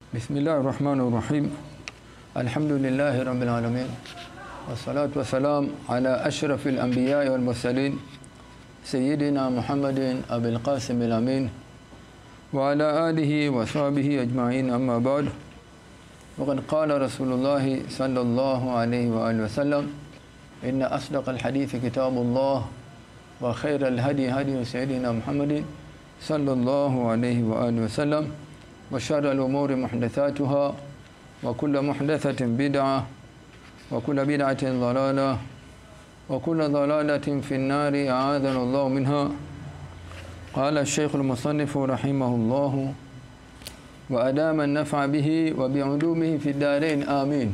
بسم الله الرحمن الرحيم الحمد لله رب العالمين والصلاة والسلام على أشرف الأنبياء والمرسلين سيدنا محمد أبي القاسم الأمين وعلى آله وصحبه أجمعين أما بعد وقد قال رسول الله صلى الله عليه وآله وسلم إن أصدق الحديث كتاب الله وخير الهدي هدي سيدنا محمد صلى الله عليه وآله وسلم وشر الأمور محدثاتها وكل محدثة بدعة وكل بدعة ضلالة وكل ضلالة في النار أعاذنا الله منها قال الشيخ المصنف رحمه الله وأدام النفع به وبعلومه في الدارين آمين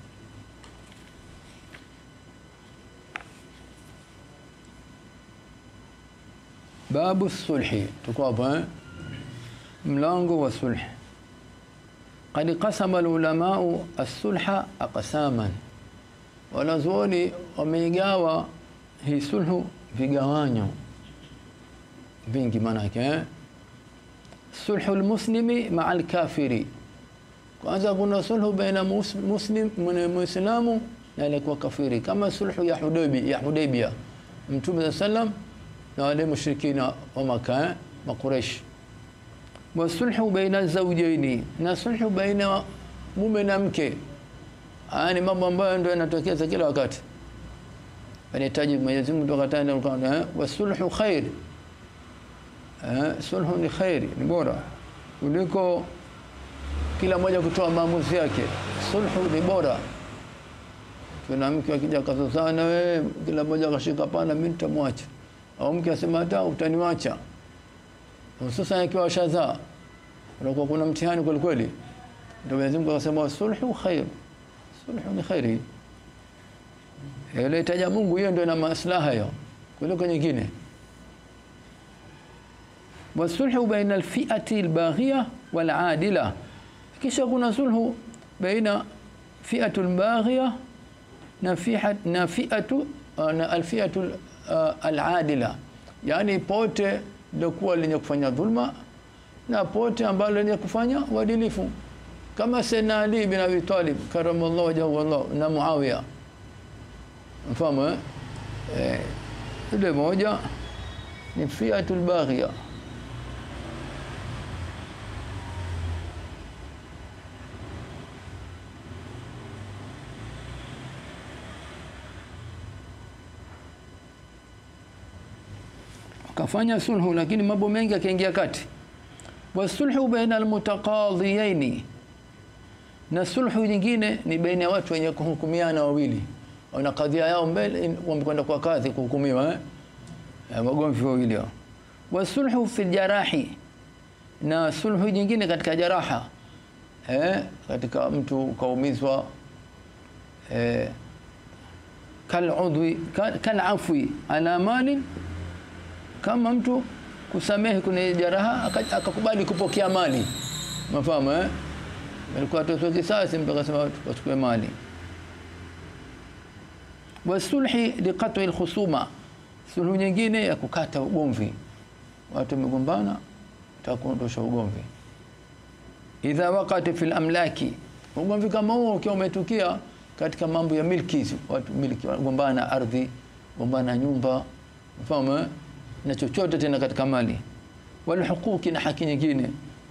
babu sulhi tuko hapo eh mlango wa sulh qad qasama ulamau as-sulha aqsaman wanazuoni wameigawa hii sulhu vigawanyo vingi manake eh sulhu almuslimi ma'a al-kafiri kwanza kuna sulhu baina muslim muislamu na aliyekuwa kafiri kama sulhu ya Hudaybi ya Hudaybia mtume sallam na wale mushrikina wa Makkah makuresh wa sulhu baina zawjaini na sulhu baina mume na mke haya ni mambo ambayo ndio yanatokea kila wakati anahitaji Mwenyezi Mungu tukatana kwa wa sulhu khair eh sulhu ni khair ni bora kuliko kila mmoja kutoa maamuzi yake sulhu ni bora kuna mke akija kazozana wewe kila mmoja akashika pana mimi nitamwacha au mke asema hata utaniwacha hususan akiwa shadha unakuwa kuna mtihani kweli kweli ndio Mwenyezi Mungu akasema sulhu khair sulhu ni khairi ile taja Mungu hiyo ndio ina maslaha hiyo kuliko nyingine wasulhu baina alfi'ati albaghiya waladila kisha kuna sulhu baina fi'atu albaghiya na fi'at na fi'atu na alfi'atu al-adila yani pote ndokuwa lenye kufanya dhulma na pote ambalo lenye kufanya uadilifu kama Sayyidina Ali bin Abi Talib karamallahu wajhahu wallah na Muawiya mfahamu eh ile moja ni fiatul baghiya kafanya sulhu lakini mambo mengi akaingia kati wasulhu baina almutaqadhiyaini na sulhu nyingine ni baina ya watu wenye kuhukumiana wawili wana kadhia yao mbele wamekwenda kwa kadhi kuhukumiwa eh magomvi wawili hao wasulhu fi jarahi na sulhu nyingine katika jaraha eh katika mtu kaumizwa eh kal udwi kal afwi ala malin kama mtu kusamehe kuna jaraha akakubali kupokea mali mafahamu eh alikuwa atotoa kisasi mpaka sema wachukue mali wasulhi liqat'i alkhusuma sulhu nyingine ya kukata ugomvi watu wamegombana takuondosha ugomvi idha waqati fil amlaki ugomvi kama huo ukiwa umetukia katika mambo ya milki watu milki gombana ardhi gombana nyumba unafahamu eh na chochote tena katika mali wal hukuki na haki nyingine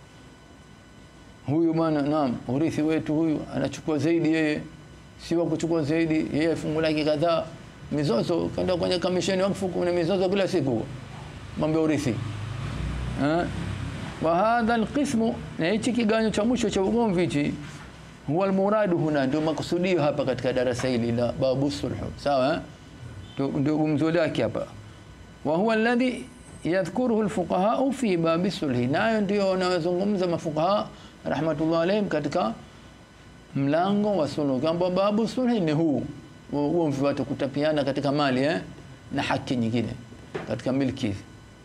huyu bwana naam urithi wetu huyu anachukua zaidi yeye si wa kuchukua zaidi yeye fungu lake kadhaa mizozo kaenda kwenye kamisheni wakfu kuna mizozo kila siku mambo ya urithi eh wa hadha alqismu na hichi kiganyo cha mwisho cha ugomvi hichi huwa almuradu huna ndio makusudio hapa katika darasa hili la babu sulhu sawa ndio gumzo lake hapa wa huwa alladhi yadhkuruhu alfuqaha fi bab sulhi nayo ndio wanazungumza mafuqaha rahmatullah alayhim katika mlango wa sulhu kwamba babu sulhi ni huu huo watu kutapiana katika mali eh na haki nyingine katika milki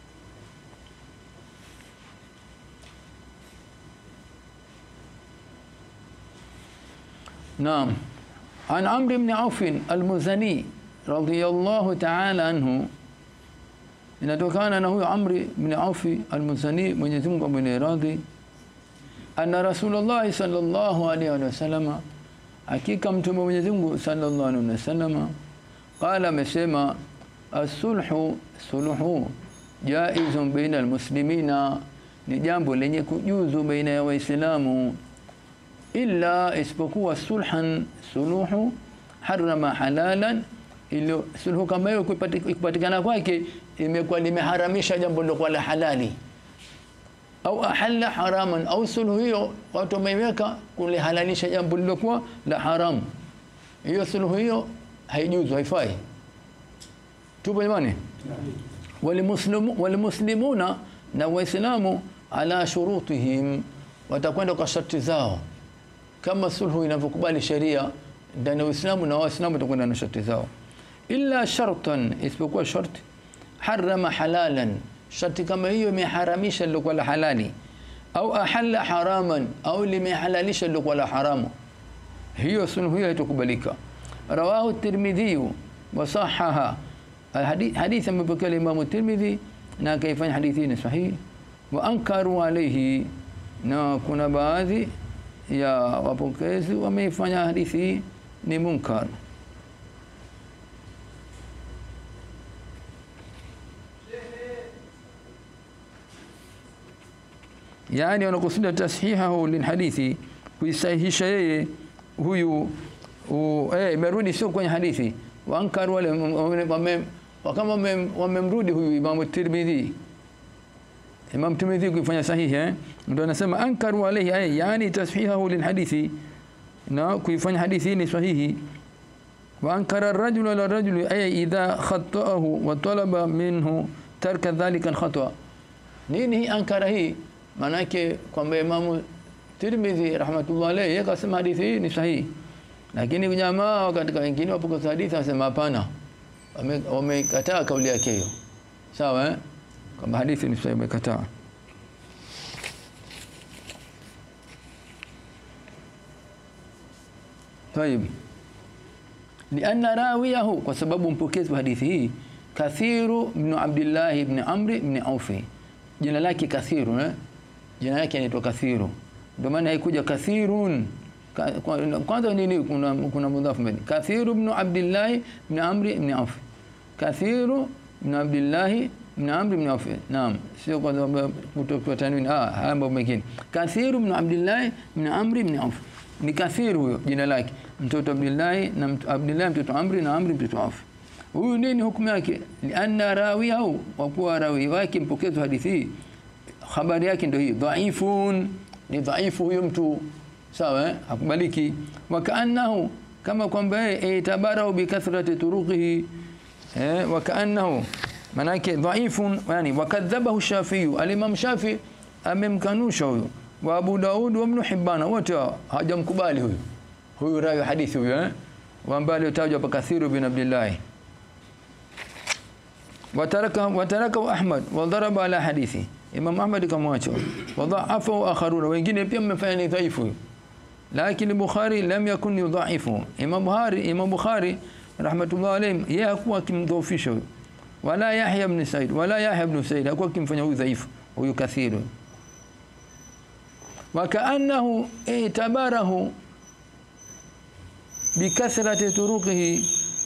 Naam an Amr ibn Auf al-Muzani radiyallahu ta'ala anhu inatokana na huyo Amri bin Aufi al-Muzani Mwenyezi Mungu amwene radhi anna Rasulullah sallallahu alaihi wasallam, hakika mtume wa Mwenyezi Mungu sallallahu alaihi wasallam qala, amesema asulhu suluhu jaizun baina almuslimina, ni jambo lenye kujuzu baina ya Waislamu, illa isipokuwa sulhan suluhu harama halalan, ilo suluhu kama hiyo kupatikana kwake imekuwa limeharamisha jambo lilokuwa la halali au ahalla haraman, au suluhu hiyo watu wameiweka kulihalalisha jambo lilokuwa la haramu. Hiyo suluhu hiyo haijuzu, haifai. Tupo jamani? Walimuslimu, walimuslimuna na Waislamu ala shurutihim, watakwenda kwa sharti zao, kama sulhu inavyokubali sheria ndani ya Uislamu, na Waislamu watakwenda na sharti zao, illa shartan, isipokuwa sharti harama halalan sharti kama hiyo imeharamisha lilokuwa la halali, au ahalla haraman, au limehalalisha lilokuwa la haramu, hiyo suluhu hiyo haitokubalika. Rawahu Tirmidhi wa sahaha, hadithi amepokea Imamu Tirmidhi na akaifanya hadithi ni sahihi. Wa ankaru alayhi, na kuna baadhi ya wapokezi wameifanya hadithi ni munkar. yani wanakusudia tashihahu lilhadithi, kuisahihisha yeye huyu eh, imerudi sio kwenye hadithi. Waankaru wale kama wamemrudi huyu Imamu Tirmidhi, Imam Tirmidhi kuifanya sahihi eh, ndio anasema ankaru alayhi ay, yani tashihahu lilhadithi, na kuifanya hadithi ni sahihi. Wa ankara ar-rajulu ala rajuli ay idha khata'ahu wa talaba minhu tarka dhalika al-khata. Nini hii ankara hii? Maanake kwamba Imamu Tirmidhi rahmatullah alayhi yeye akasema hadithi hii ni sahihi, lakini jamaa katika wengine wapokea hadithi wanasema hapana, wamekataa kauli yake hiyo. Sawa eh, kwamba hadithi ni sahihi, wamekataa. Tayib, lianna rawiyahu, kwa sababu mpokezi wa hadithi hii Kathiru ibn Abdullah ibn Amr ibn Aufi, jina lake Kathiru eh? jina lake anaitwa Kathiru, ndio maana haikuja kathirun. Kwanza nini? Kuna, kuna mudhafu mbele, Kathiru ibn Abdullah ibn Amr ibn Auf, Kathiru ibn Abdullah ibn Amr ibn Auf. Naam, sio kwa sababu kutoka tanwini, ah, haya mambo mengine. Kathiru ibn Abdullah ibn Amr ibn Auf ni Kathiru, huyo jina lake, mtoto Abdullah na mtoto Abdullah mtoto Amr na Amr mtoto Auf. Huyu nini hukumu yake? Lianna rawiyahu, kwa kuwa rawi wake mpokezi hadithi hii habari yake ndio hii dhaifun, ni dhaifu huyo mtu sawa, eh? hakubaliki. Wakaannahu, kama kwamba yeye itabarahu bikathrati turuqihi, eh, wakaannahu manake dhaifun, yani wakadhabahu Shafi'i, al-Imam Shafi amemkanusha huyo, wa Abu Daud wa Ibn Hibban, wote hajamkubali huyo huyu rawi hadithi huyo, eh, ambaye aliyotajwa hapa Kathiru bin Abdullah wataraka wataraka Ahmad wa dharaba ala hadithi Imam Ahmad kamwacha wadhaafa akharuna, wengine pia mmefanya ni dhaifu, lakini Bukhari lam yakun yudhaifu. Imam Bukhari Imam Bukhari rahmatullah alayhi yeye hakuwa kimdhoofisha huyo, wala Yahya ibn Sa'id wala Yahya ibn Sa'id hakuwa kimfanya huyu dhaifu huyu kathiru, wa kaannahu itabarahu bikathrati turuqihi,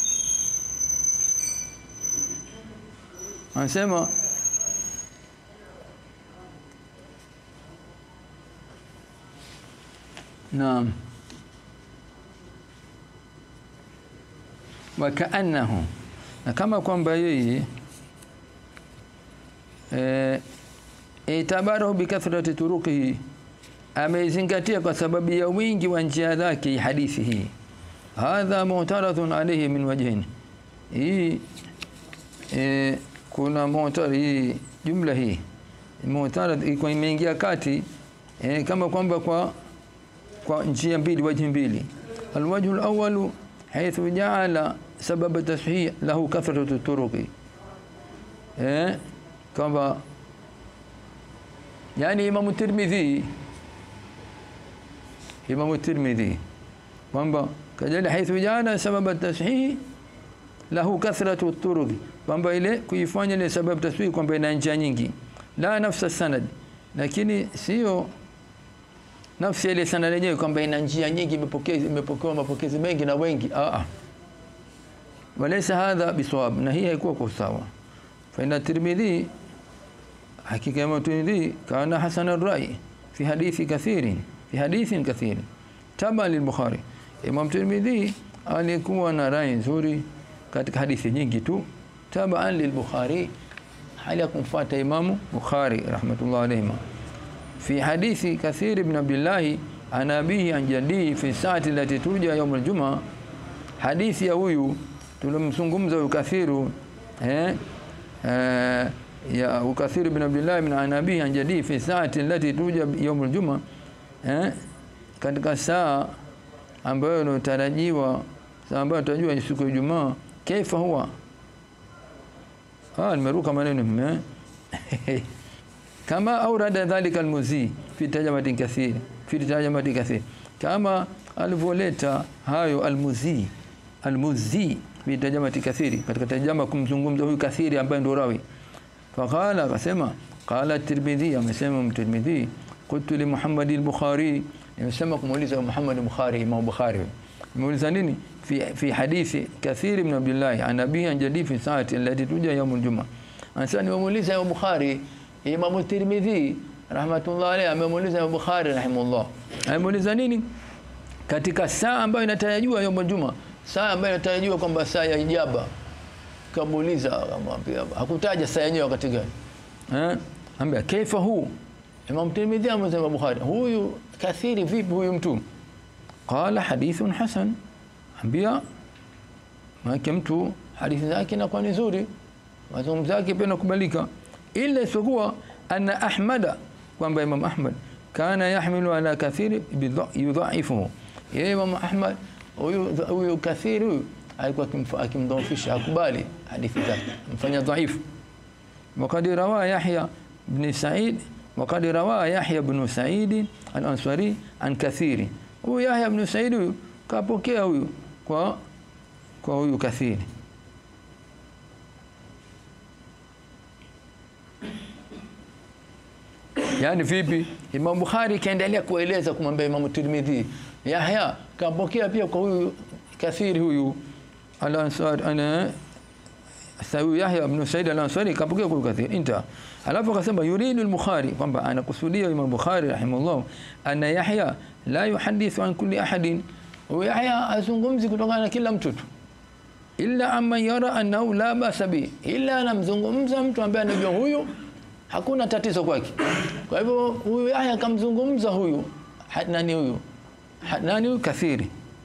anasema Naam, wakaannahu, na kama kwamba yeye e, itabarahu bikathrati turuqihi, ameizingatia kwa sababu ya wingi wa njia zake hadithi hii. Hadha mu'taradhun alayhi min wajhin, hii e, kuna mu'tarad hii jumla hii mu'tarad iko imeingia kati e, kama kwamba kwa kwa njia mbili, wajhi mbili. Alwajhu alawalu haythu jaala sababa tashih lahu kathratu turuqi, eh, kwamba yani Imam Tirmidhi Imam Tirmidhi kwamba kajali haythu jaala sababa tashih lahu kathratu turuqi, kwamba ile kuifanya ile sababu tashih kwamba ina njia nyingi, la nafsa sanad, lakini sio nafsi ile sana yenyewe kwamba ina njia nyingi imepokea imepokewa mapokezi mengi na wengi a a walaysa hadha bisawab na hii haikuwa kwa sawa fa inna tirmidhi hakika ya tirmidhi kana hasan ar-rai fi hadithi kathirin fi hadithin kathirin taba lil-bukhari imam tirmidhi alikuwa na rai nzuri katika hadithi nyingi tu taba lil-bukhari hali ya kumfuata imamu bukhari rahmatullah alayhi في حديث كثير بن عبد الله عن أبيه عن جديه في الساعة التي ترجى يوم الجمعة حديث ya huyu tulimzungumza ukathiru eh ya ukathiru bin Abdullah bin Anabi an jadi fi saati allati tuja yawm aljuma eh katika saa ambayo inatarajiwa saa ambayo tutajua siku ya Ijumaa kaifa huwa ah nimeruka maneno eh kama aurada dhalika almuzi fi tarjamatin kathir fi tarjamatin kathir kama alivyoleta hayo almuzi almuzi fi tarjamatin kathiri katika tarjama kumzungumza huyu kathiri ambaye ndio rawi faqala akasema qala tirmidhi amesema tirmidhi qultu li muhammad al-bukhari nimesema kumuuliza muhammad al-bukhari imam bukhari muuliza nini fi fi hadithi kathir ibn abdullah an nabii an jadi fi saati allati tuja yawm al-jum'a anasema nimemuuliza imam bukhari Imam Tirmidhi rahmatullah alayhi amemuuliza Imam Bukhari rahimahullah. Amemuuliza nini? Katika saa ambayo inatarajiwa yom juma, saa ambayo inatarajiwa kwamba saa ya ijaba. Kamuuliza akamwambia hakutaja saa yenyewe wakati gani. Eh? Ambia kaifa huu? Imam Tirmidhi amesema Bukhari, huyu kathiri vipi huyu mtu? Qala hadithun hasan. Ambia maana mtu hadithi zake inakuwa nzuri. Mazungumzo yake pia yanakubalika ila isipokuwa anna ahmada kwamba imam ahmad kana yahmilu ala kathiri yudhaifuhu yeye imam ahmad huyu huyu kathiri huyu alikuwa akimdhoofisha akubali hadithi zake mfanya dhaifu وقد روى يحيى بن سعيد وقد روى يحيى بن سعيد الأنصاري عن كثير هو يحيى بن سعيد كابوكيا huyu kwa kwa huyu kathiri yani vipi Imam Bukhari kaendelea kueleza kumwambia Imam Tirmidhi Yahya kapokea pia kwa huyu kathiri huyu al-Ansari ana sawi Yahya ibn Sa'id al-Ansari kapokea kwa kathiri inta alafu akasema yuridu al-Bukhari kwamba anakusudia Imam Bukhari rahimahullah anna Yahya la yuhadithu an kulli ahadin huyu Yahya azungumzi kutokana na kila mtu tu illa amma yara annahu la basa bi illa anamzungumza mtu ambaye anajua huyu hakuna tatizo kwake. Kwa hivyo huyu Yahya akamzungumza huyu nani huyu nani huyu kathiri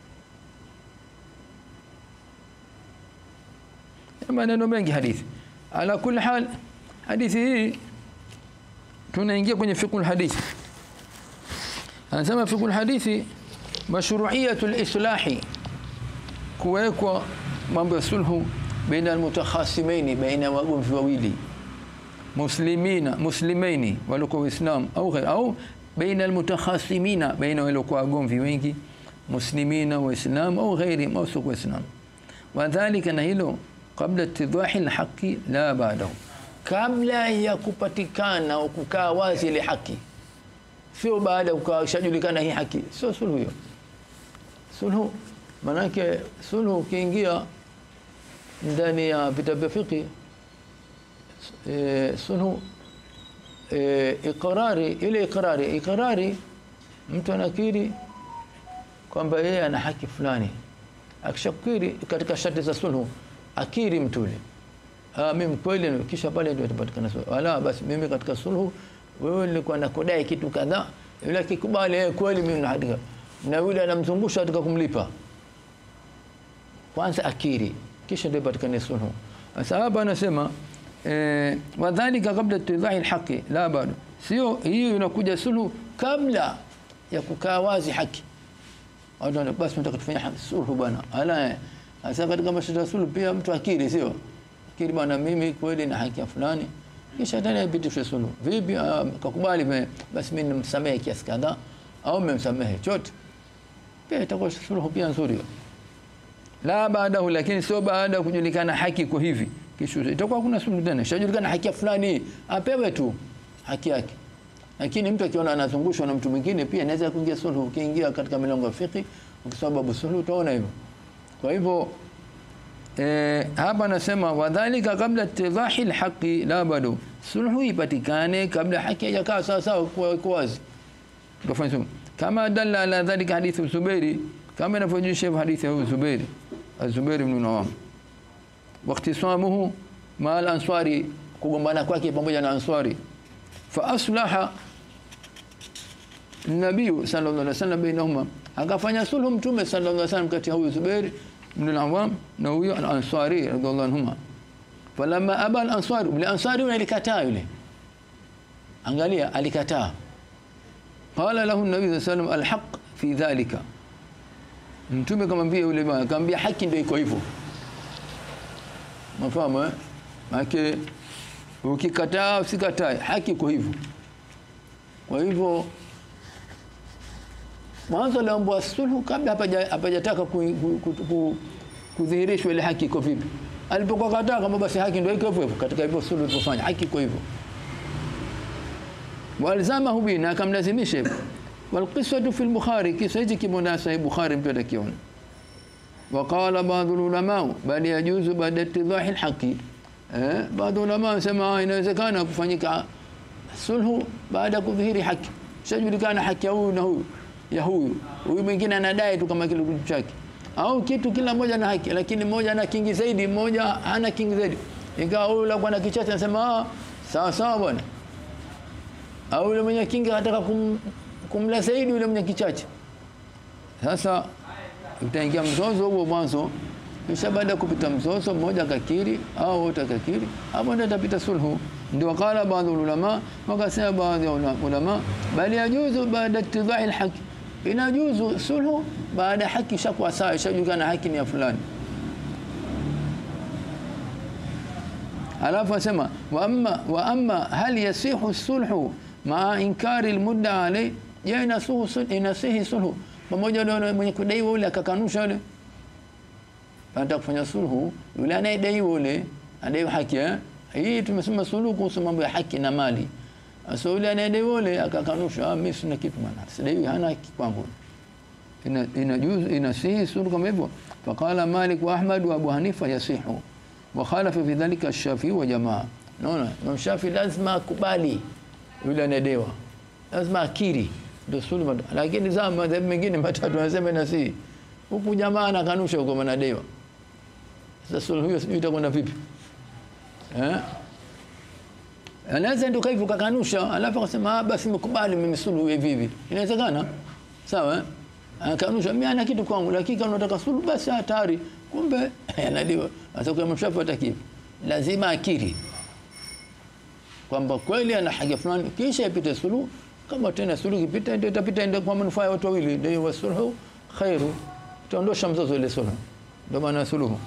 maneno mengi hadithi. Ala kulli hal hadithi hii tunaingia kwenye fiqh hadithi. Anasema fiqh hadithi mashru'iyatul islahi kuwekwa mambo ya sulhu baina almutakhasimaini baina wagomvi wawili muslimina muslimaini walikuwa waislam au ghair au baina almutakhasimina baina walikuwa wagomvi wengi muslimina waislam au ghairi au sio waislam wadhālika na hilo kabla ittidahi alhaqi la ba'dahu kabla ya kupatikana au kukaa wazi ile haki sio baada ya kushajulikana hii haki sio sulhu hiyo sulhu manake sulhu ukiingia ndani ya vitabu vya fiqh e, sulhu e, iqrari ile iqrari iqrari mtu anakiri kwamba yeye ana haki fulani akishakiri katika sharti za sulhu akiri mtu yule ah mimi kweli kisha pale ndio itapatikana sulhu wala basi mimi katika sulhu wewe nilikuwa nakudai kitu kadhaa yule akikubali yeye kweli mimi na haki na yule anamzungusha katika kumlipa kwanza akiri kisha ndio ipatikane sulhu sasa hapa anasema eh, wadhalika kabla tidhahi alhaqi la bado sio hiyo inakuja sulhu kabla ya kukaa wazi haki watu basi tunataka tufanye sulhu bwana ala sasa katika mashitaka ya sulhu pia mtu akiri sio akiri bwana mimi kweli na haki ya fulani kisha tena ipitishwe sulhu vipi kakubali basi mimi nimsamehe kiasi kadhaa au mmemsamehe chote pia itakuwa sulhu pia nzuri la baadahu lakini sio baada ya kujulikana haki kwa hivi kisha itakuwa kuna sulhu tena shajulikana haki ya fulani apewe tu haki yake lakini mtu akiona anazungushwa na mtu mwingine pia anaweza kuingia sulhu ukiingia katika milango ya fiqh ukisoma babu sulhu utaona hivyo kwa hivyo eh, hapa anasema wadhalika kabla ittidahi alhaqi la bado sulhu ipatikane kabla haki haijakaa sawa sawa kwa kwa wazi Tukafanya sulhu. kama dalla ala dhalika hadithu Zubairi kama inavyojulisha hadithi ya Zubairi Az-Zubair ibn Nawam واختصامه مع الأنصاري kugombana kwake pamoja na Ansari fa aslaha Nabii sallallahu alaihi wasallam bainahuma akafanya sulhu mtume sallallahu alaihi wasallam kati ya huyu Zubair ibn al-Awwam na huyo al-Ansari radhiallahu anhuma falamma aba al-Ansari bil Ansari yule alikataa yule angalia alikataa qala lahu an-nabii sallallahu alaihi wasallam al-haq fi dhalika mtume kamwambia yule bwana akamwambia haki ndio iko hivyo mafahamu eh maana ukikataa usikatae haki iko hivyo kwa hivyo mwanzo aliambiwa sulhu kabla hapaja- hapajataka ku- ku- ku- ku- kudhihirishwa ile haki iko vipi alipokuwa kataa kama basi haki ndio iko hivyo hivyo katika hivyo sulhu ilipofanya haki iko hivyo walzamahu bi na akamlazimisha hivyo walqisatu fi al-bukhari kisa hichi kimo na sahih bukhari mtu atakiona وقال بعض العلماء بل يجوز بعد اتضاح الحق eh baadhi ulama wanasema inawezekana kufanyika sulhu baada ya kudhihiri haki shajulikana haki ya huyu na huyu ya huyu huyu mwingine anadai tu kama kile kitu chake au kitu kila mmoja na haki lakini mmoja ana kingi zaidi mmoja hana kingi zaidi ingawa huyu la bwana kichache anasema ah sawa sawa bwana au yule mwenye kingi anataka kum, kumla zaidi yule mwenye kichache sasa utaingia mzozo huo mwanzo kisha baada ya kupita mzozo mmoja akakiri au wote akakiri hapo ndio itapita sulhu ndio wakala baadhi ya ulama wakasema baadhi ya ula- ulama bali yajuzu baada ittidahi alhaq inajuzu sulhu baada ya haki shakuwa sawa ishajulikana haki ni ya fulani alafu asema wa amma wa amma hal yasihu sulhu maa inkari almudda alay je inasuhu sul- inasihi sulhu pamoja na yule mwenye kudaiwa yule akakanusha yule anataka kufanya sulhu yule anayedaiwa yule anadai haki eh hii tumesema sulhu kuhusu mambo ya haki na mali sasa yule anayedaiwa yule akakanusha ah mimi sina kitu bwana sidai hana haki kwangu ina inajuzu inasihi sulhu kama hivyo faqala malik wa ahmad wa abu hanifa yasihu wa khalafa fi dhalika ash-shafi wa jamaa naona Imam Shafi lazima akubali yule anayedaiwa lazima akiri ndio sulhu lakini zama madhehebu mengine matatu wanasema inasihi huku jamaa anakanusha huko manadaiwa sasa sulhu hiyo sijui itakwenda vipi eh anaweza ndio hivyo kakanusha alafu akasema ah basi nimekubali mimi sulhu hivi hivi inawezekana sawa eh akanusha mimi ana kitu kwangu lakini kama unataka sulhu basi hatari kumbe anadaiwa sasa kwa mshafu ataki lazima akiri kwamba kweli ana haja fulani kisha ipite sulhu kama tena sulhu ikipita ndio itapita ndio kwa manufaa ya watu wawili ndio wasulhu khairu tuondosha mzozo ile sulhu ndio maana suluhu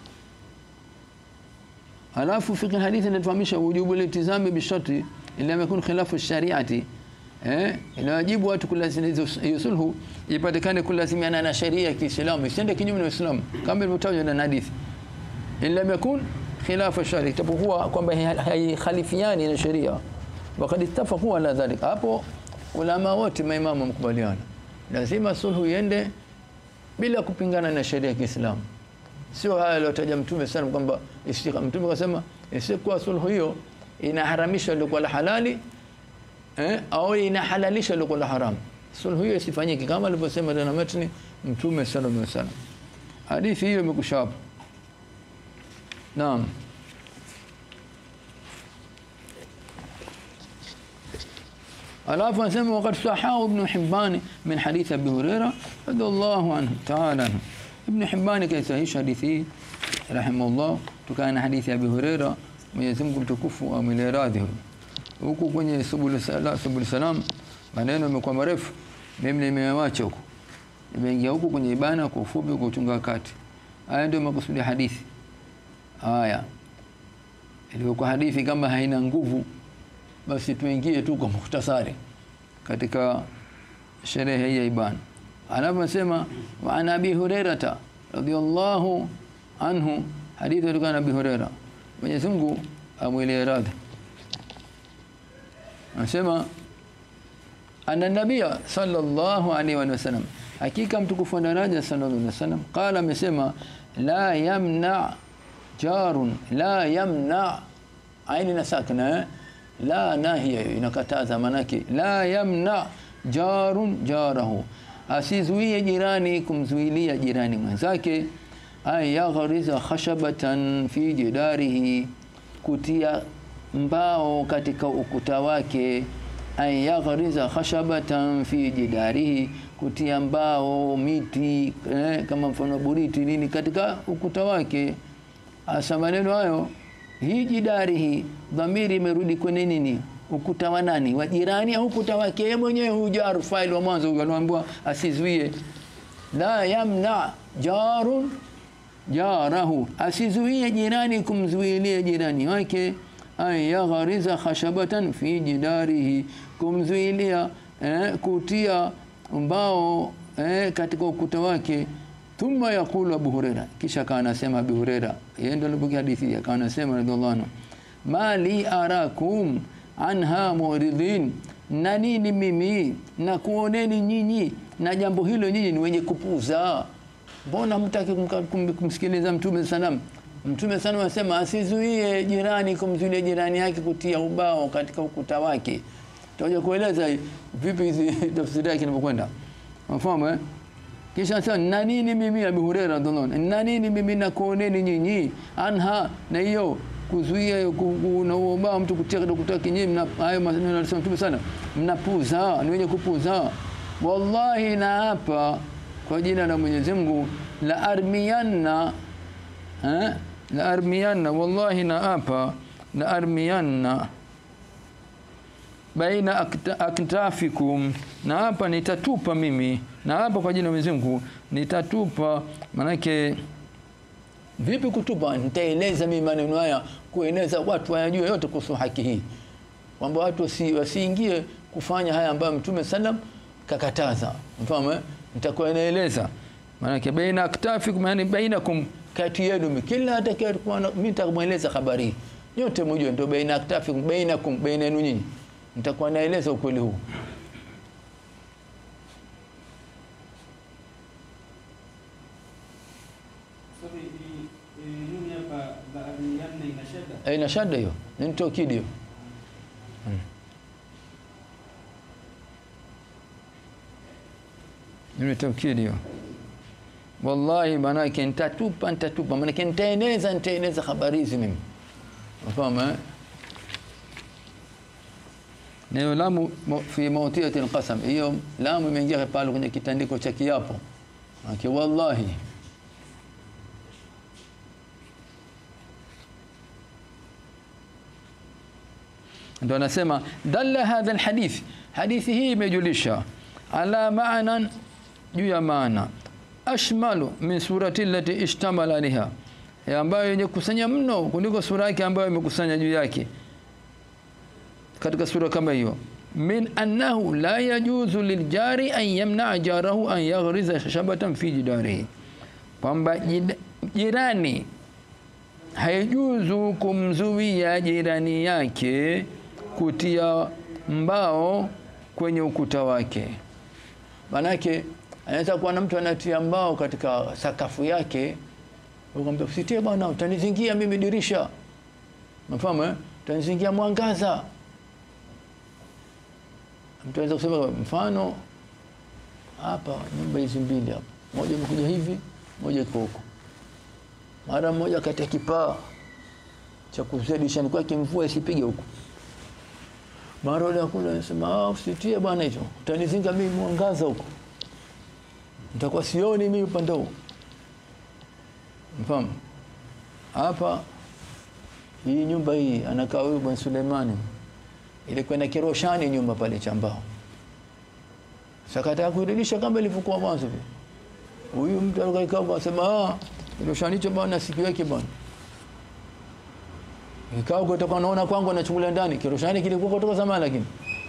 alafu fiqh hadithi inatufahamisha wujubu litizami bisharti ila yakun khilafu shariati eh inawajibu watu kulazimia hiyo sulhu ipatikane kulazimiana na sheria ya Kiislamu isiende kinyume na Uislamu kama ilivyotajwa na hadithi illa yakun khilafu shari itapokuwa kwamba haikhalifiani na sheria wakati ittafaqu ala dhalik hapo ulama wote maimamu mkubaliana lazima sulhu iende bila kupingana na sheria ya Kiislamu sio haya aliyotaja mtume sana kwamba istika mtume akasema isikuwa sulhu hiyo inaharamisha lilikuwa la halali eh, au inahalalisha lilikuwa la haram sulhu hiyo isifanyike kama alivyosema tena matni mtume sallallahu alaihi wasallam hadithi hiyo imekusha hapo naam alafu anasema wakati sahahu ibn Hibban min hadith Abi Huraira radhiallahu anhu ta'ala anhu ibn Hibban kaisahisha hadithi hii rahimahullah tukana na hadithi ya Abi Huraira Mwenyezi Mungu mtukufu amwile radhi huku kwenye subul salam subul salam maneno yamekuwa marefu mimi nimewacha huku nimeingia huku kwenye ibana kwa ufupi kwa uchunga wakati haya ndio makusudi ya hadithi haya ilikuwa hadithi kama haina nguvu basi tuingie tu kwa mukhtasari katika sherehe hii ya ibana anaposema wa an abi hurairata radiyallahu anhu hadithi kutoka na abi huraira Mwenyezi Mungu amwilie radhi anasema anna nabia sallallahu alaihi wasallam hakika mtukufu wa daraja sallallahu alaihi wasallam qala amesema la yamna jarun la yamna aini na sakna eh? la nahiya inakataza manake la yamna jarun jarahu asizuie jirani kumzuilia jirani mwenzake ay yaghriza khashabatan fi jidarihi kutia mbao katika ukuta wake ay yaghriza khashabatan fi jidarihi kutia mbao miti eh, kama mfano buriti nini katika ukuta wake asa maneno hayo hii jidari hii dhamiri imerudi kwenye nini ukuta wa nani wa jirani au ukuta wake yeye mwenyewe huyu jar file wa mwanzo huyu aliambiwa asizuie la yamna jarun jarahu asizuie jirani kumzuilia jirani wake ay yaghriza khashabatan fi jidarihi kumzuilia eh, kutia mbao eh, katika ukuta wake thumma yaqulu Abu Huraira kisha akawa anasema Abu Huraira yeye ndio alipokea hadithi akawa anasema radhiallahu anhu mali arakum anha muridin na nini mimi na kuoneni nyinyi na jambo hilo nyinyi ni wenye kupuza mbona mtaki kumsikiliza mtume salam mtume sana anasema asizuie jirani kumzuilia jirani yake kutia ubao katika ukuta wake tutakuja kueleza vipi hizi tafsiri yake inapokwenda mfahamu eh kisha sasa na nini mimi Abu Hurairah radhiallahu anhu na nini mimi na kuoneni nyinyi anha na hiyo kuzuia na ubao mtu kutia katika ukuta wake nyinyi hayo maneno alisema mtume sana mnapuza ni wenye kupuza wallahi na hapa kwa jina la Mwenyezi Mungu la armiyanna eh la armiyanna wallahi na hapa la armiyanna baina akta, aktafikum na hapa nitatupa mimi na hapa kwa jina la Mwenyezi Mungu nitatupa manake vipi kutupa nitaeleza mimi maneno haya kueneza watu wayajue yote kuhusu haki hii kwamba watu wasi, wasiingie kufanya haya ambayo mtume sallam kakataza mfahamu eh? nitakuwa naeleza maana baina aktafikum yani bainakum kati yenu kila atakayekuwa mimi nitakumweleza habari nyote mjue ndio baina aktafikum bainakum baina yenu nyinyi nitakuwa naeleza ukweli huu ina shada hiyo ni tokidi hiyo ni tokidi hiyo wallahi manake nitatupa nitatupa manake nitaeneza nitaeneza habari hizi mimi unafahamu eh neno lamu fi mawtiyati alqasam hiyo lamu imeingia pale kwenye kitandiko cha kiapo manake wallahi ndo anasema dalla hadha alhadith hadithi hii imejulisha ala ma'nan juu ya maana ashmalu min surati allati ishtamala alaiha ambayo yenye kusanya mno kuliko sura yake ambayo imekusanya juu yake katika sura kama hiyo min annahu la yajuzu liljari an yamna jarahu an yaghriza shabatan fi jidarihi kwamba jirani haijuzu kumzuia jirani yake kutia mbao kwenye ukuta wake manake anaweza kuwa na mtu anatia mbao katika sakafu yake ukamwambia usitie bwana utanizingia mimi dirisha mfahamu eh utanizingia mwangaza mtu anaweza kusema mfano hapa nyumba hizi mbili hapa moja imekuja hivi moja iko huko mara mmoja kati ya kipaa cha kuzuia dirishani kwake mvua isipige huko mara yule akula anasema ah usitie bwana hicho utanizinga mimi mwangaza huko nitakuwa sioni mimi upande huo mfahamu hapa hii nyumba hii anakaa huyu bwana Suleimani ilikuwa na kiroshani nyumba pale cha mbao sakata kurudisha kama ilivyokuwa mwanzo huyu mtu alikaa akasema ah kiroshani hicho bwana sikiweke bwana ikao kutoka naona kwangu anachungulia ndani kiroshani kilikuwa kutoka zamani lakini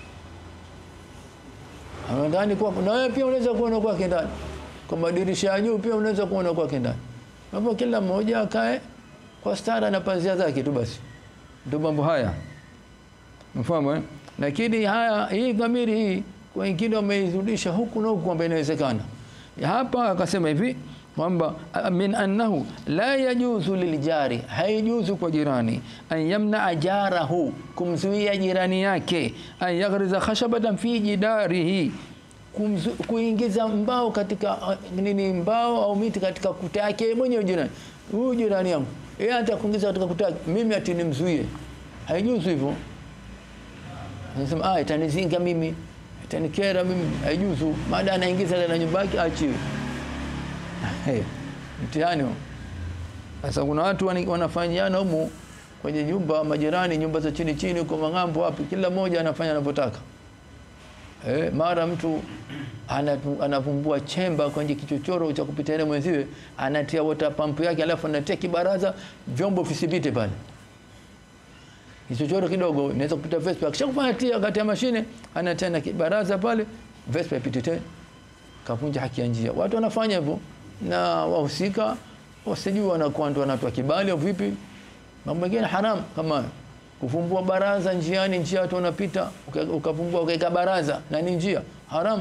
ndani kwa na wewe pia unaweza kuona kwake ndani kwa madirisha ya juu pia unaweza kuona kwake ndani hapo kila mmoja akae kwa stara na panzia zake tu basi ndio mambo haya mfahamu eh lakini haya hii dhamiri hii wengine wameirudisha huku na huku kwamba inawezekana. Hapa akasema hivi kwamba min annahu la yajuzu liljari, haijuzu kwa jirani an yamna jarahu, kumzuia jirani yake an yaghriza khashabatan fi jidarihi, kumzu, kuingiza mbao katika uh, nini mbao au miti katika kuta yake mwenyewe jirani. Huyu jirani yangu yeye anataka kuingiza katika kuta yake, mimi ati nimzuie, haijuzu hivyo. Anasema ah, itanizinga mimi, itanikera mimi, haijuzu. Maada anaingiza ndani nyumba yake, achiwe. Hey, mtihani huo. Sasa kuna watu wanafanyiana humu kwenye nyumba majirani, nyumba za chini chini huko mang'ambo wapi, kila mmoja anafanya anavyotaka. Eh, mara mtu anatu, anavumbua chemba kwenye kichochoro cha kupita mwenziwe, anatia water pump yake, alafu anatia kibaraza, vyombo visipite pale. Kichochoro kidogo inaweza kupita Vespa, kisha kufanya tia kati ya mashine, anatia na kibaraza pale, Vespa ipite tena, kavunja haki ya njia. Watu wanafanya hivyo na wahusika wasijui wanakuwa ndio wanatoa kibali au vipi. Mambo mengine haram kama kufumbua baraza njiani, njia watu wanapita, ukafumbua ukaweka baraza na ni njia haram,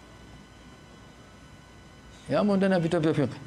yamo ndani ya vitabu vya fiqh.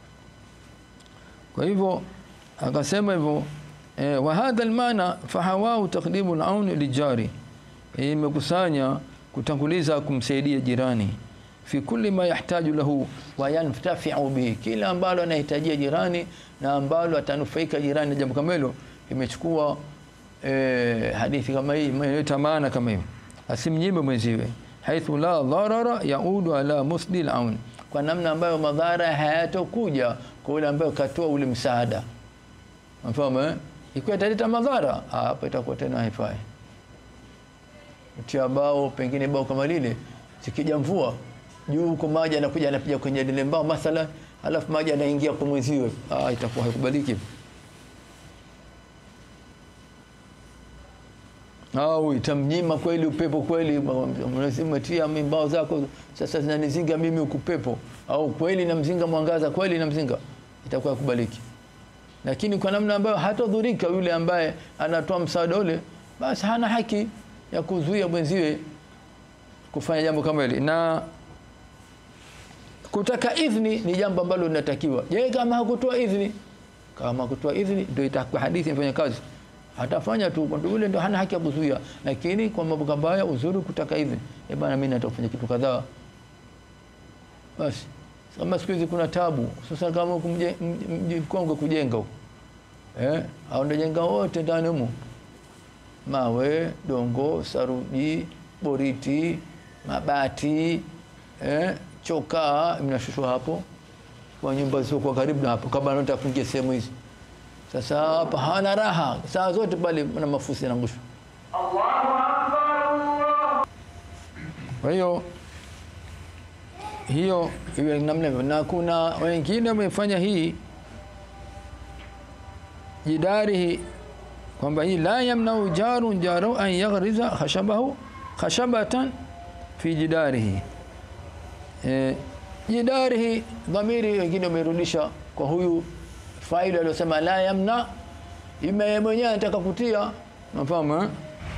Kwa hivyo akasema hivyo eh, wa hadha almaana fahawau taqdimu al-aun lijari, imekusanya kutanguliza kumsaidia jirani fi kulli ma yahtaju lahu wa yantafi'u bihi, kila ambalo anahitajia jirani na ambalo atanufaika jirani na jambo kama hilo. Imechukua eh, hadithi kama hii imeleta maana kama hiyo, asimnyime mwenziwe, haithu la dharara yaudu ala musdi al-aun, kwa namna ambayo madhara hayatokuja kwa yule ambaye katoa ule msaada. Mfahamu eh? Ikiwa italeta madhara, hapo itakuwa tena haifai. Utia bao, pengine bao kama lile zikija mvua juu huko maji anakuja anapiga kwenye lile mbao mathalan, alafu maji anaingia kwa mwenziwe, ah, itakuwa haikubaliki. Au itamnyima kweli upepo kweli, umetia mbao zako sasa zinanizinga mimi ukupepo, au kweli namzinga mwangaza, kweli namzinga, itakuwa haikubaliki. Lakini kwa namna ambayo hatadhurika yule ambaye anatoa msaada ule, basi hana haki ya kuzuia mwenziwe kufanya jambo kama hili na kutaka idhni ni jambo ambalo linatakiwa. Je, kama hakutoa idhni, kama hakutoa idhni ndio itakuwa hadithi ifanye kazi, atafanya tu kwa yule, ndio hana haki ya kuzuia. Lakini kwa mambo kama haya, uzuri kutaka idhni, eh bana, mimi nataka kufanya kitu kadhaa, basi. Kama siku hizi kuna tabu, sasa kama mji mkongwe kujenga huko eh, au ndio jenga wote ndani humo, mawe, dongo, saruji, boriti, mabati eh, chokaa mnashushwa hapo kwa nyumba zio kwa karibu na hapo, kama nataka kuingia sehemu hizi. Sasa hapa hana raha saa zote pale na mafusi yanangushwa. Kwa hiyo hiyo iwe namna hivyo, na kuna wengine wamefanya hii jidarihi kwamba hii la yamnau jarun jaru an yaghriza khashabahu khashabatan fi jidarihi E, jidarihi dhamiri wengine wamerudisha kwa huyu faili aliyosema la yamna, ime mwenyewe anataka kutia, nafahamu eh?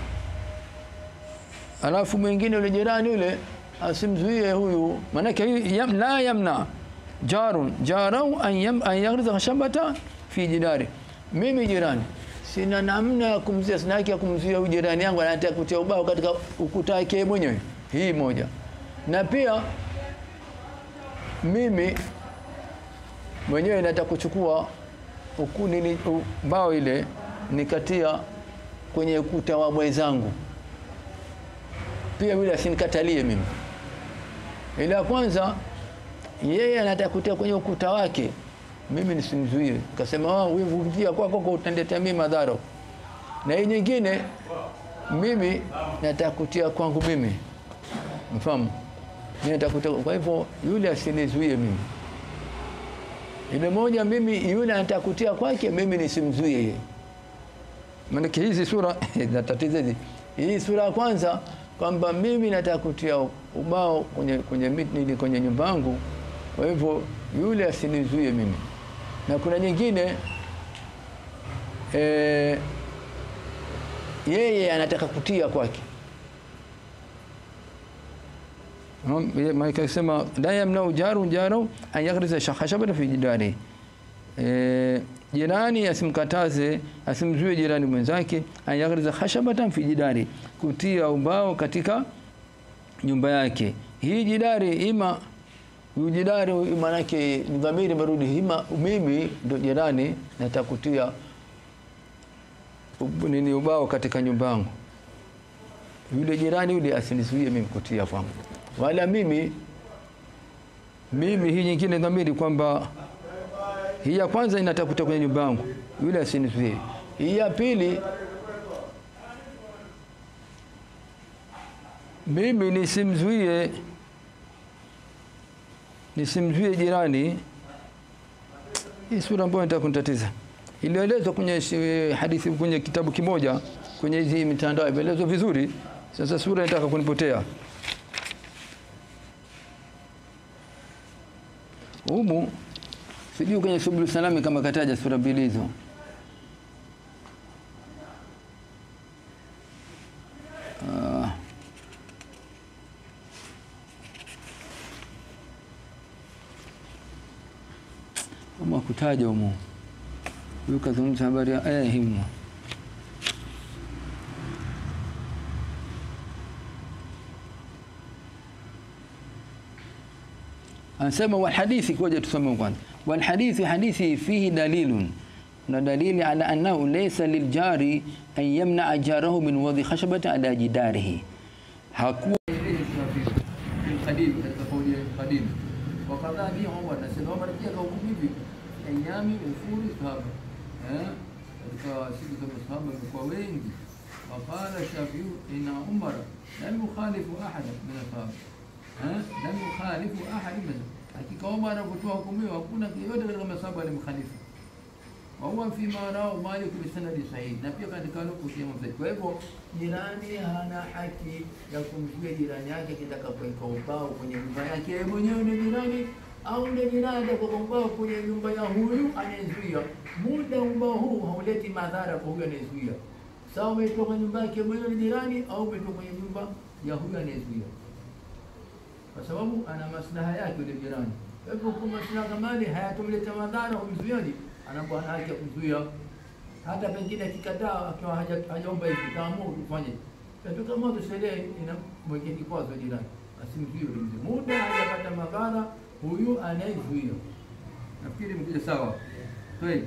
Alafu mwingine yule jirani yule asimzuie huyu, maanake yam, la yamna jarun jarau an, yam, an yaghriza khashabata fi jidari. Mimi jirani sina namna ya kumzuia, sina haki ya kumzuia huyu jirani yangu anataka kutia ubao katika ukuta wake mwenyewe. Hii moja, na pia mimi mwenyewe nataka kuchukua nini mbao ile nikatia kwenye ukuta wa mwenzangu, pia yule asinikatalie mimi. Ila kwanza yeye anataka kutia kwenye ukuta wake, mimi nisimzuie, nikasema wewe kutia kwako kwa utaniletea mimi madhara, na hii nyingine mimi nataka kutia kwangu mimi, mfahamu kwa hivyo yule asinizuie mimi. Ile moja mimi yule anataka kutia kwake, mimi nisimzuie yeye. Maana hizi sura zinatatiza hizi. Hii sura ya kwanza kwamba mimi nataka kutia ubao kwenye kwenye miti kwenye nyumba yangu, kwa hivyo yule asinizuie mimi. Na kuna nyingine e, yeye anataka kutia kwake maana akasema la yamnau jaru jaru an yaghriza khashabatan fi jidari eh, jirani asimkataze asimzuie jirani mwenzake an yaghriza khashabatan fi jidari kutia ubao katika nyumba yake hii jidari ima huyu jidari maanake ni dhamiri marudi hima mimi ndo jirani natakutia ub- nini ubao katika nyumba yangu yule jirani yule asinizuie mimi kutia kwangu wala mimi mimi hii nyingine dhamiri kwamba hii ya kwanza inatakuta kwenye nyumba yangu yule asinizuie hii ya pili mimi nisimzuie nisimzuie jirani hii sura ambayo nataka kunitatiza ilielezwa kwenye shi- hadithi kwenye kitabu kimoja kwenye hizi mitandao imeelezwa vizuri sasa sura inataka kunipotea humu sijui kwenye subulu salami kama kataja sura mbili hizo Ah. kama kutaja humu huyu kazungumza habari ya aya himu anasema walhadithi koja tusome kwanza walhadithi hadithi fihi dalilun na dalili ala annahu laysa liljari an yamnaa jarahu min wadhi khashabati ala jidarihi hakuwa القديم القول القديم وقضى به عمر نسأل عمر pia kahukumu hivi ayami ufuri sahaba eh katika siku za masahaba walikuwa wengi waqala shafiu ina umara lam yukhalifu ahada min asahaba eh lam yukhalifu ahada min hakika Umar anapotoa hukumu hiyo hakuna yeyote katika masahaba alimkhalifu wa huwa fi ma rawa Malik bi sanadi sahih na pia katika nukuu ya Mzee kwa hivyo jirani hana haki ya kumzuia jirani yake kitaka kuweka ubao kwenye nyumba yake yeye mwenyewe ni jirani au ni jirani atakapokuwa ubao kwenye nyumba ya huyu anayezuia muda ubao huu hauleti madhara kwa huyu anayezuia sawa umetoka kwenye nyumba yake mwenyewe ni jirani au umetoka kwenye nyumba ya huyu anayezuia kwa sababu ana maslaha yake yule jirani. Kwa hivyo kwa maslaha kama yale hayatomleta madhara humzuiaji, anakuwa na haki ya kuzuia, hata pengine akikataa akiwa haja- hajaomba hivi, kaamua kufanya katika moto, sheria inamwekea kikwazo jirani, asimzuie yule mzee muda hajapata madhara huyu anayezuia. Nafikiri mkuja sawa. Kweli.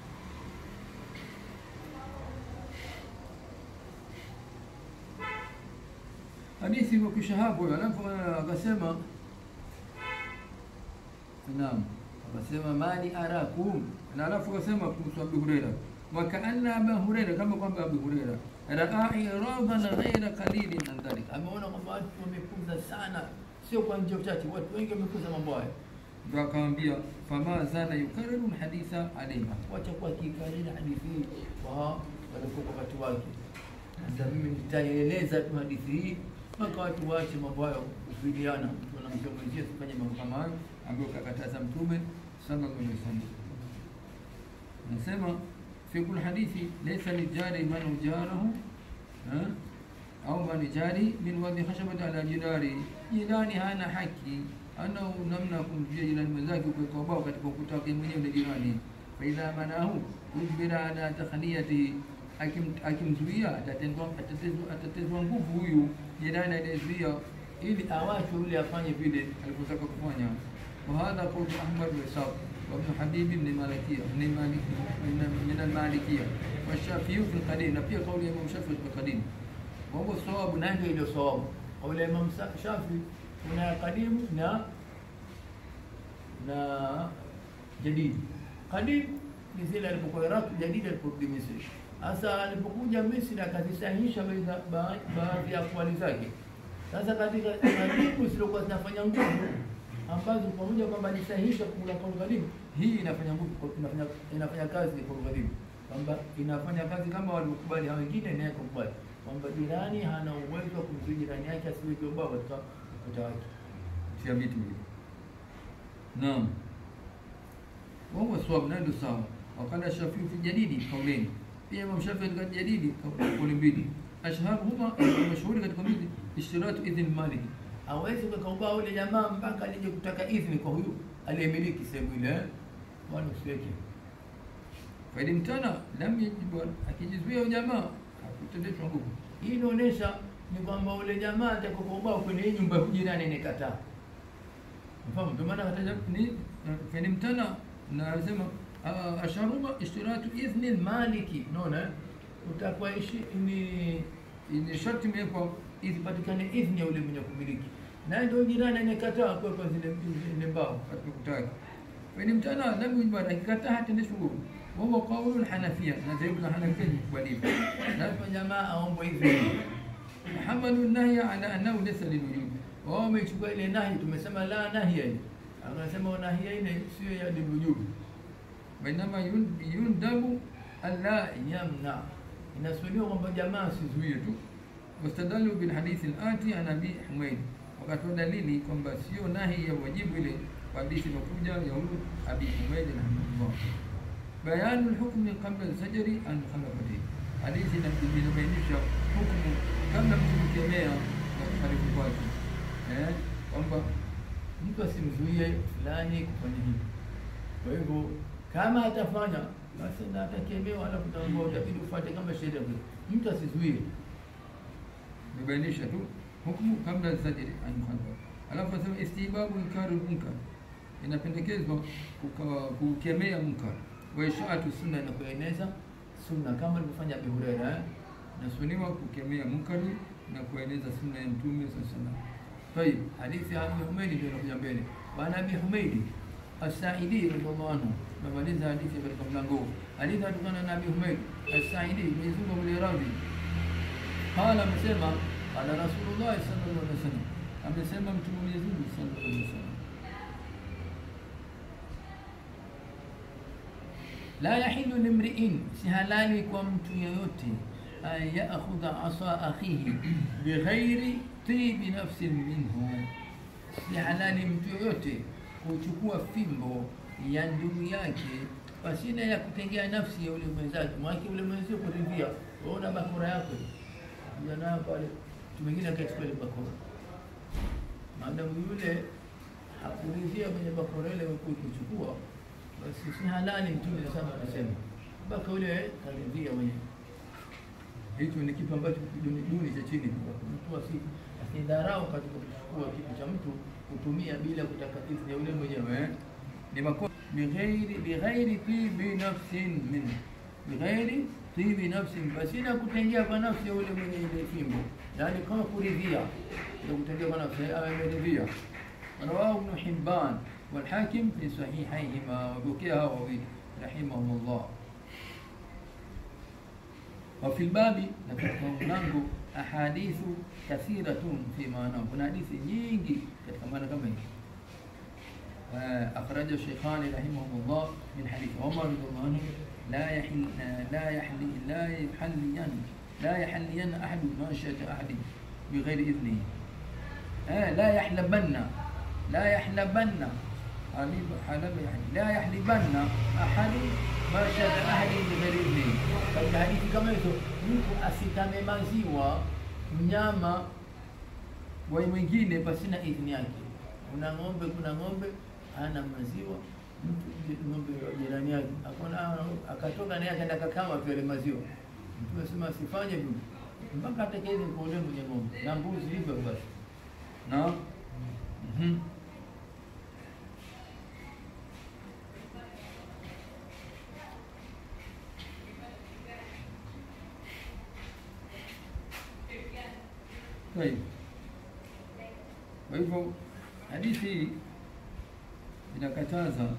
hadithi imekwisha hapo, alafu akasema naam, akasema mali arakum, na alafu akasema kuhusu Abu Huraira, wakaanna Abu Huraira, kama kwamba Abu Huraira raa iradan ghaira qalilin an dhalik, ameona kwamba watu wamekuza sana, sio kwa njia chache, watu wengi wamekuza mambo haya ndio akamwambia fama zana yukariru lhaditha alaiha, wacha kuwa kikariri hadithi hii kwa walikuwa kwa wakati wake. Sasa mimi nitaieleza tu hadithi hii mpaka watu waache mambo hayo kufidiana, tunamjua mwenzie tufanye mambo kama hayo ambayo kakataza Mtume sallallahu alaihi wasallam. Nasema fi kul hadithi laysa lijari man ujarahu ha? au man jari min wadhi khashabati ala jidari, jirani hana haki ana namna ya kumzuia jirani mwenzake kuweka ubao katika ukuta wake mwenyewe na jirani. Fa idha manahu ujbira ala takhliyati, akim- akimzuia atatendwa atatezwa atatezwa nguvu huyu jirani anayezuia ili awachwe yule afanye vile alivyotaka kufanya. Wa hadha qawlu Ahmad wa Ishaq wa Ibn Habib ibn Malikiya min Malik min al-Malikiyya wa Shafi'i fi al-Qadim, na pia kauli ya Imam Shafi'i fi al-Qadim. Wa huwa sawabu, na ndio ile sawabu. Kauli ya Imam Sa- Shafi'i kuna ya Qadim na na Jadid. Qadim ni zile alipokuwa Iraq, Jadid aliporudi Misri. Sasa alipokuja Misri akazisahihisha baadhi- ba- baadhi ya akwali zake. Sasa katika kadimu zilizokuwa zinafanya nguvu ambazo pamoja kwamba alisahihisha kula kwa kadimu, hii inafanya nguvu, inafanya inafanya kazi kwa kadimu, kwamba inafanya kazi kama waliokubali hao wengine, naye kukubali kwamba jirani hana uwezo wa kumzuia jirani yake asiweke ubao katika ukuta wake, tia vitu hivi. Naam. وهو الصواب نادي الصواب وقال الشافعي في الجديد قولين pia Imam Shafi'i katika jadidi kauli mbili ashharhuma mashhuri katika mbili ishtiratu idhin malik hawezi kuweka ubao ule jamaa mpaka alije kutaka idhini kwa huyu aliyemiliki sehemu ile eh? wala usiweke faidimtana lam yajibu akijizuia ujamaa hakutendeshwa nguvu hii inaonyesha ni kwamba ule jamaa atakuwa ubao kwenye hii nyumba ya jirani nikataa mfahamu ndio maana hataja ni faidimtana na anasema ah, asharuma ishtiratu idhni maliki unaona eh? utakuwa ishi ni ni sharti imewekwa ipatikane idhni ya ule mwenye kumiliki naye ndio jirani anakataa kuwekwa zile zile mbao hatukutaka فإن امتنع لم يجبر akikataa hatendeshwi nguvu وهو قول الحنفية na dhehebu la Hanafia likubaliwa lazima jamaa aombwe idhini hamalu nahya ala annahu laysa lilwujub wao wamechukua ile nahi tumesema la nahya ile anasema nahya ile sio ya lilwujub bainama yun- yundabu alla yamna inasuniwa kwamba jamaa asizuie tu wastadalu bilhadithi alati an abi humaid wakatoa dalili kwamba sio nahi ya wajibu ile kwa hadithi inokuja ya huyu abi humaid rahimahullah bayanu lhukmi qabla zajri an mukhalafatihi hadithi ina- inabainisha hukumu kabla mtu kukemea na kukhalifu kwake eh, kwamba mtu asimzuie fulani kufanya hivi kwa hivyo kama atafanya basi na atakemewa, alafu utaambiwa utabidi ufuate kama sheria vile. Mtu asizuie, imebainisha tu hukumu kabla sajiri an mukhalafa. Alafu asema istihbabu inkari munkar, inapendekezwa kuka- kukemea munkar wa ishaatu sunna, na kueneza sunna kama alivyofanya Abu Huraira eh? nasuniwa kukemea munkari na kueneza sunna ya Mtume sallallahu alaihi wasallam. Tayib, hadithi ya Abi Humaidi ndio inakuja mbele. Bwana Abi Humaidi As-Sa'idi radhiallahu anhu, namaliza hadithi katika mlango huu. Hadithi inatokana na Abi Humaid As-Sa'idi, Mwenyezi Mungu amlie radhi. Qala, amesema qala Rasulullah sallallahu alaihi wasallam, amesema Mtume wa Mwenyezi Mungu sallallahu alaihi wasallam, la yahilu limri'in, si halali kwa mtu yeyote an ya'khudha asa akhihi bighairi tibi nafsin minhu, si halali mtu yoyote kuchukua fimbo ya ndugu yake pasina ya kutengea nafsi ya ule mwenzake, mwake ule mwenzio kuridhia. Waona bakora yako jana pale, mtu mwingine akachukua ile bakora, maadamu yule hakuridhia kwenye bakora ile kuchukua, basi si halali. Mtume sana anasema mpaka yule karidhia mwenyewe. Hicho ni kitu ambacho duni duni cha chini, mtu asi asidharau katika kuchukua kitu cha mtu kutumia bila kutaka idhini ya yule mwenyewe eh? ni makosa bighairi bighairi tibi nafsin min bighairi tibi nafsin, pasina kutengea kwa nafsi ya yule mwenye ile fimbo, yani kama kuridhia, ndio kutengea kwa nafsi ameridhia. Rawahu Ibn Hibban wal Hakim fi sahihayhima, wapokea hawa wawili rahimahumullah. وفي الباب katika mlango ahadithu kathiratun fi maana, kuna hadithi nyingi katika maana kama hii. أخرج الشيخان رحمهم الله من حديث عمر رضي الله عنه لا يحل لا يحل لا يحلين لا يحلين أحد ماشية أحد بغير إذنه آه لا يحلبن لا يحلبن حليب حلب يعني لا يحلبن أحد ماشية أحد بغير إذنه katika hadithi kama hizo, mtu asitame maziwa mnyama wa mwingine pasina idhini yake. Kuna ng'ombe, kuna ng'ombe ana maziwa, mtu ng'ombe wa jirani yake akona, akatoka naye akaenda kakama pia ile maziwa. Mtu asema asifanye hivyo mpaka atakayeze kuolewa mwenye ng'ombe na mbuzi hivyo basi na mhm Tayeb. Kwa hivyo hadithi hii inakataza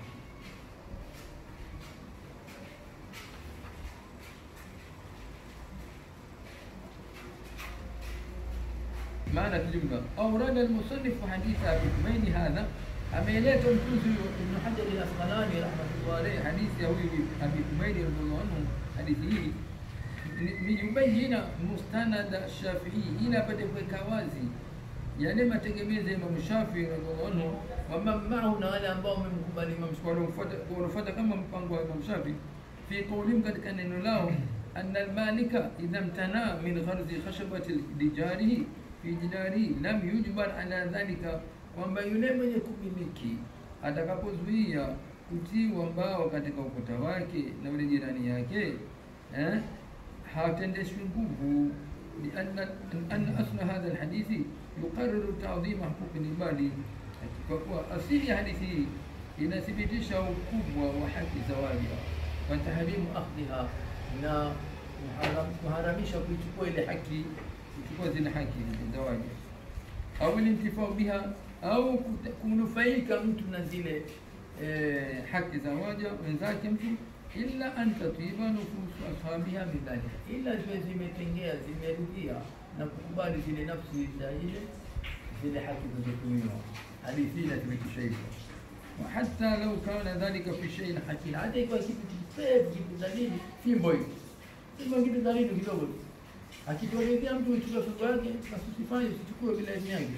maana kijumla. Aurada almusannifu haditha Abi Humaid hadha, ameeleta mtunzi Ibn Hajar al-Asqalani rahmatullahi alayhi hadithi ya huyu Abi Humaid radhiallahu anhu, hadithi hii liyubayina mustanada Shafii, ili apate kuweka wazi yale mategemezi ya Imam Shafii radhiallahu anhu, waman maahu, na wale ambao wamemkubali Imam Shafii, wanafuata kama mpango wa Imam Shafii, fi qawlihim, katika neno lao, anna almalika idha mtana min gharzi khashabati lijarihi fi jinari lam yujbar ala dhalika, kwamba yule mwenye kumiliki atakapozuia kutiwa mbao katika ukuta wake na yule jirani yake eh, hatendeshwi nguvu lianna anna asla hadha alhadithi yuqarriru ta'dhima huquqi libadi, kwa kuwa asili ya hadithi hii inathibitisha ukubwa wa haki za waja wa tahrimu akhdhiha, na kuharam- kuharamisha kuichukua ile haki, kuchukua zile haki za waja, au lintifau biha, au kuta- kunufaika mtu na zile eh, haki za waja wenzake mtu illa an tatiba nufusu ashabiha bidhalika, ila ziwe zimetengea zimeridhia na kukubali zile nafsi za ile zile haki zilizotumiwa. Hadithi hii inathibitisha hivyo. wa hatta lau kana dhalika fi shay'in hakin, hata ikiwa kitu kipevu kitu dhalili, fimbo hiyo fimbo kitu dhalili kidogo tu, akitokezea mtu uchukue fimbo yake, basi usifanye usichukue bila idhini yake.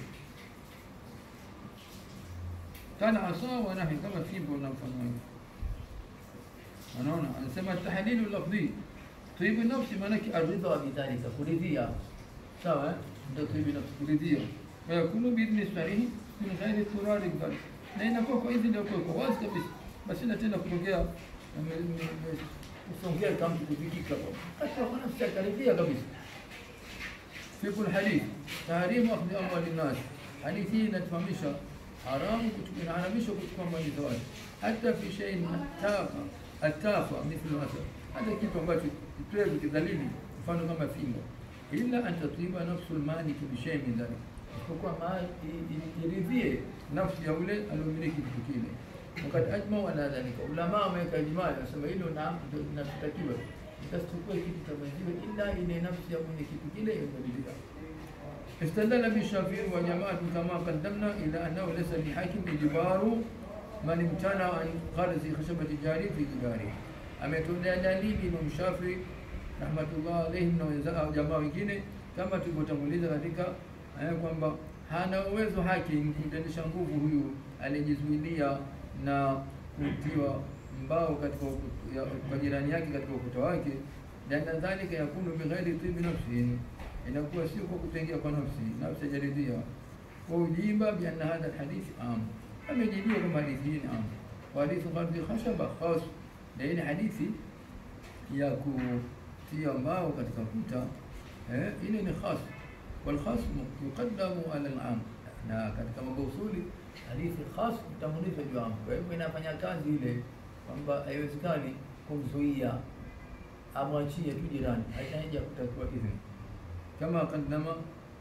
Kana asa wa nahi, kama fimbo na mfano wake. Unaona, anasema tahlilu lafdhi tibu nafsi, maanake aridha bidhalika, kuridhia. Sawa, eh? ndio tibu nafsi, kuridhia. Wayakunu biidhni sarihi min ghairi turari bidhalik, na inakuwa kwa idhini ya kwa wazi kabisa, basi na tena kutokea kusongea kama kudhikika hata kwa nafsi akaridhia kabisa. Fiqh alhadith tahrimu akhdhi amwali nnas, hadithi hii inatufahamisha haramu kuchukua, inaharamisha kuchukua mali za watu, hata fi shay'in tafa atafa mithlu asad, hata kitu ambacho kitwevu kidhalili, mfano kama fimbo, illa an tatiba nafsu lmaliki bishay'in min dhalik, isipokuwa mali iridhie nafsi ya ule aliomiliki kitu kile. Wakati ajmau ala dhalika, ulama wameweka ijmaa, nasema hilo naam, ndio inatakiwa itasichukue kitu cha mwenziwe, ila ile nafsi ya mwenye kitu kile imeridhia. استدل بالشافعي وجماعة كما قدمنا إلى أنه ليس لحاكم إجبار من امتنع عن غرز خشبة الجاري في جداره. ametolea dalili Imam Shafi rahmatullah alayhi na wenzao jamaa wengine, kama tulivyotanguliza katika eh, kwamba hana uwezo hakim kumtendesha nguvu huyu aliyejizuilia na kutiwa mbao katika uku- ya- kwa jirani yake katika ukuta wake, lianna dhalika yakunu bighairi tibi nafsin, inakuwa sio kwa kutengea kwa nafsi, nafsi hajaridhia. Wa ujiba bianna hadha alhadith am, amejibiwa kama hadithi hii ni am, wa hadithu ghadhi khashaba khas, na ile hadithi ya kutia mbao katika kuta eh, ile ni khas والخاص يقدم على العام na katika mambo usuli hadithi khas itamulizwa juu yangu. Kwa hivyo inafanya kazi ile kwamba haiwezekani kumzuia amwachie tu jirani, haitaja kutakiwa idhini, kama qaddama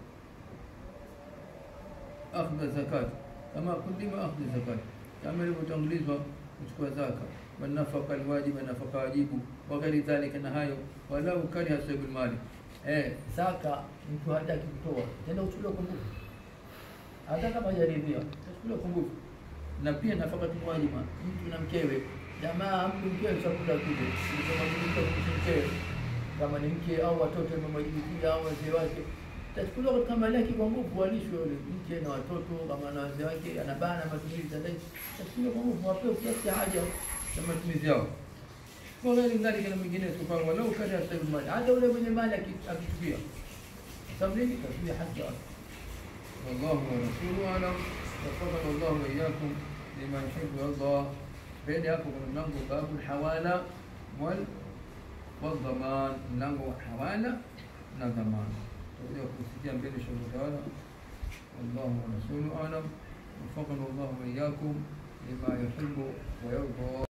akhdha zakat, kama kudima akhdha zakat, kama ilivyotangulizwa kuchukua zaka, wanafaka alwajiba, nafaka wajibu, wa ghairi dhalika, na hayo walau kariha sahibul mali Eh, zaka mtu hataki kutoa, tenda uchukuliwa kwa nguvu, hata kama hajaridhia uchukuliwa kwa nguvu. Na pia nafaka tu wajiba, mtu na mkewe, jamaa mtu mkewe chakula kile kilichomwajibika kuhusu mkewe, kama ni mke au watoto wamemwajibikia au wazee wake, tachukuliwa katika mali yake kwa nguvu, walishwe yule mke na watoto, kama na wazee wake, anabana matumizi ya ndani, tachukuliwa kwa nguvu, wapewe kiasi cha haja na matumizi yao waghairi dhalika na mwingine sufaa walau kariha sahibu mali, hata ule mwenye mali aki- akichukia sababu nini? Tazuia haki yake. Wallahu wa rasuluhu alam. Wafaqana Allahu wa iyyakum lima yuhibbu yarda. Mbele hapo kuna mlango babu hawala wal wadhaman, mlango wa hawala na dhamana. Tutakuja kusikia mbele shauri tawala. Wallahu wa rasuluhu alam. Wafaqana Allahu wa iyyakum lima yuhibbu wa yarda.